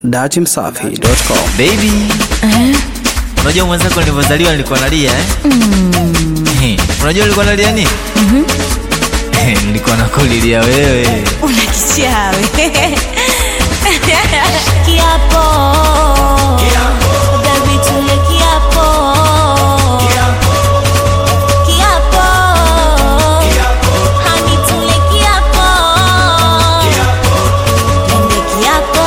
datimsafi.com. Baby. Unajua mwenzako nilivyozaliwa nilikuwa nalia eh? Eh, Unajua nilikuwa nalia nini? Eh, Nilikuwa nakulilia wewe. una kichawi kiapo Baby, tule kiapo kiapo Honey, tule kiapo Twende kiapo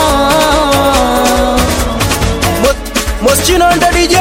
Moschino ndo DJ.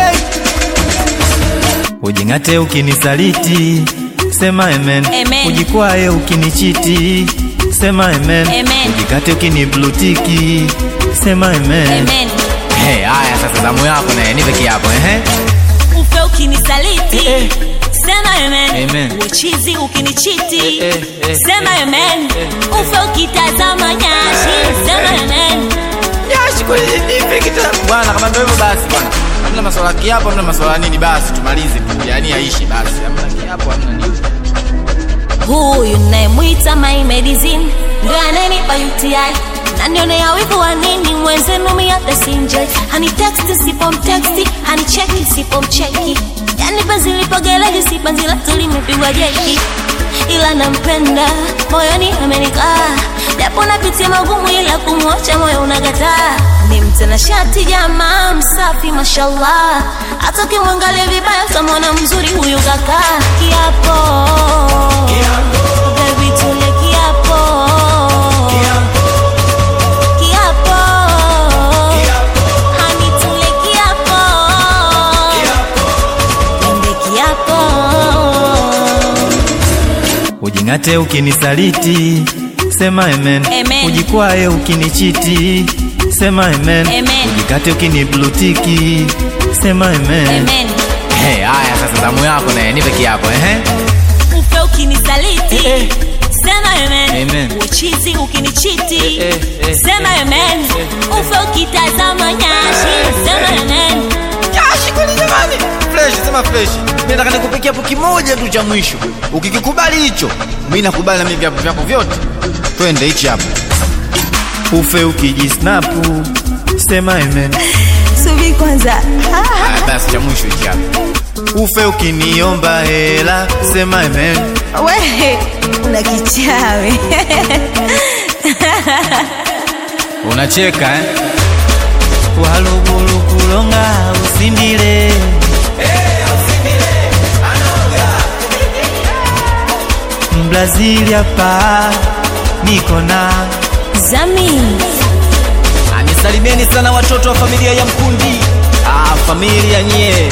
Ujing'ate ukinisaliti, sema amen. Amen. Ujikwae ukinichiti, sema amen. Amen. Ujikate ukiniblutiki, sema amen. Amen Hey, haya sasa zamu yako naye nipe kiapo ehe. ufe ukinisaliti Eh, eh. sema amen, Amen. uchizi ukinichiti Eh, eh, eh, sema amen ufe ukitazama nyashi sema amen Yashi kwa nini nipe kitabu? Bwana kama ndio hivyo basi bwana. Hamna maswala ya kiapo, hamna maswala ya nini basi tumalize tu. Yaani aishi basi. Hamna kiapo, hamna nini. huyu nayemwita my medicine ndo ananipa UTI nanionea wivu wa nini mwenzenu miata sinjoi haniteksti sipomteksti hanicheki sipomcheki yani penzi lipogeleji si penzi letu limepigwa jeki ila nampenda moyoni amenikaa japo napitia magumu ila kumwacha moyo unagataa ni mtanashati jamaa msafi mashallah hata ukimwangalia vibaya utamwona mzuri huyu kaka kiapo Baby, tule kiapo kiapo Honey, tule kiapo Twende kiapo Ujing'ate ukinisaliti, sema amen. Amen. Ujikwae ukinichiti, sema amen. Amen. Ujikate ukiniblutiki, sema amen. Amen Hey, haya sasa zamu yako naye nipe kiapo ehe. ufe ukinisaliti Eh, eh. sema amen, Amen. uchizi ukinichiti Eh, eh, eh, sema amen ufe ukitazama nyashi sema amen Yashi kweli jamani. Fresh, sema fresh. Mimi nataka nikupikia hapo kimoja tu cha mwisho. Ukikikubali hicho, mimi nakubali na mimi vyapo vyako vyote. Twende hichi hapo. Ufe ukijisnapu, sema amen. subi kwanza Haya basi cha mwisho hichi hapo. Ufe ukiniomba hela, sema amen. we una kichawi Unacheka eh? Walugulu kulonga usindile. Mbrazili hapa niko na zami Anisalimieni sana watoto wa familia ya Mkundi. Ah, familia nyie.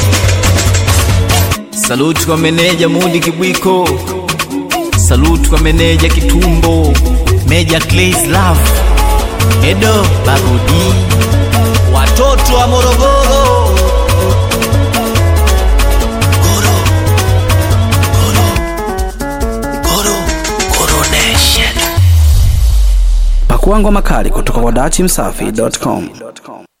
Saluti kwa meneja Mudi Kibwiko. Saluti kwa meneja Kitumbo. Meja Clays Love. Edo Babudi. Watoto wa Morogoro. Goro. Goro. Goro. Goro Nation. Pakua ngoma kali kutoka kwa datimsafi.com.